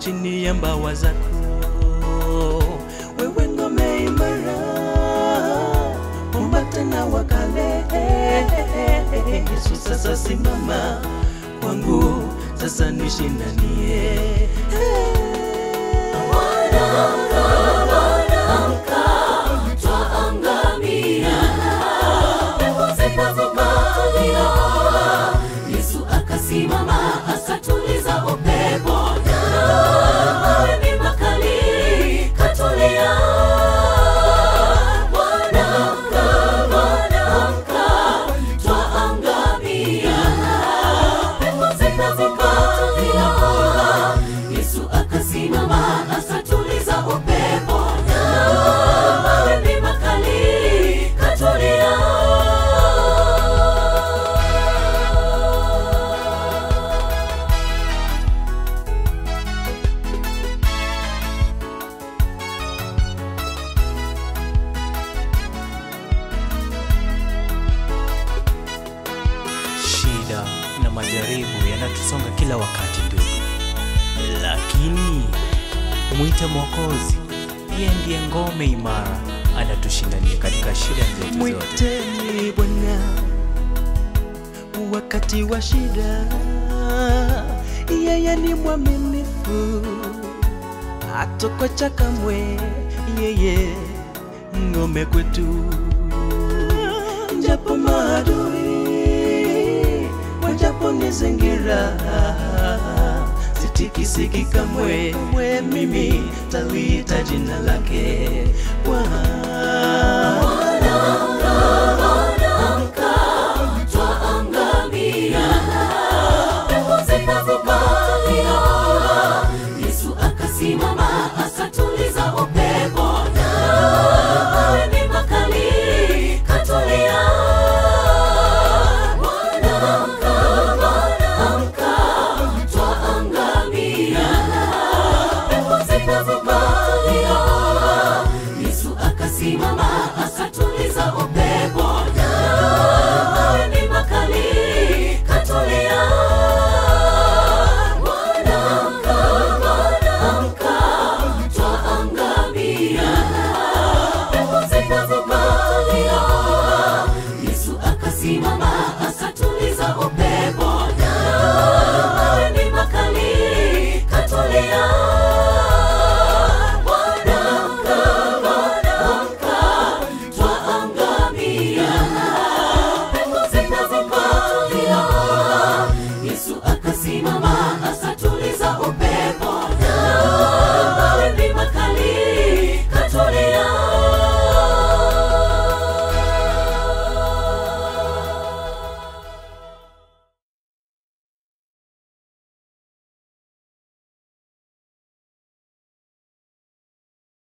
chini ya mbawa zako. Wewe ngome imara, mwamba tena wa kale. Yesu sasa simama kwangu, sasa nishindanie. Yesu akasimama akatuliza upepo na mawimbi makali katulia. Mwanamka, mwanamka, twaangamia. Pepo zikazikatulia. Yesu akasimama akatuliza upepo na mawimbi makali katulia. Shida na majaribu yanatusonga kila wakati ndugu, lakini mwite Mwokozi, yeye ndiye ngome imara, anatushindania katika shida zetu zote. Mwiteni Bwana wakati wa shida, yeye ni mwaminifu, hatokocha kamwe, yeye ngome kwetu japo maadui wajapo nizingira sitikisiki kamwe, mwe mimi taliita jina lake.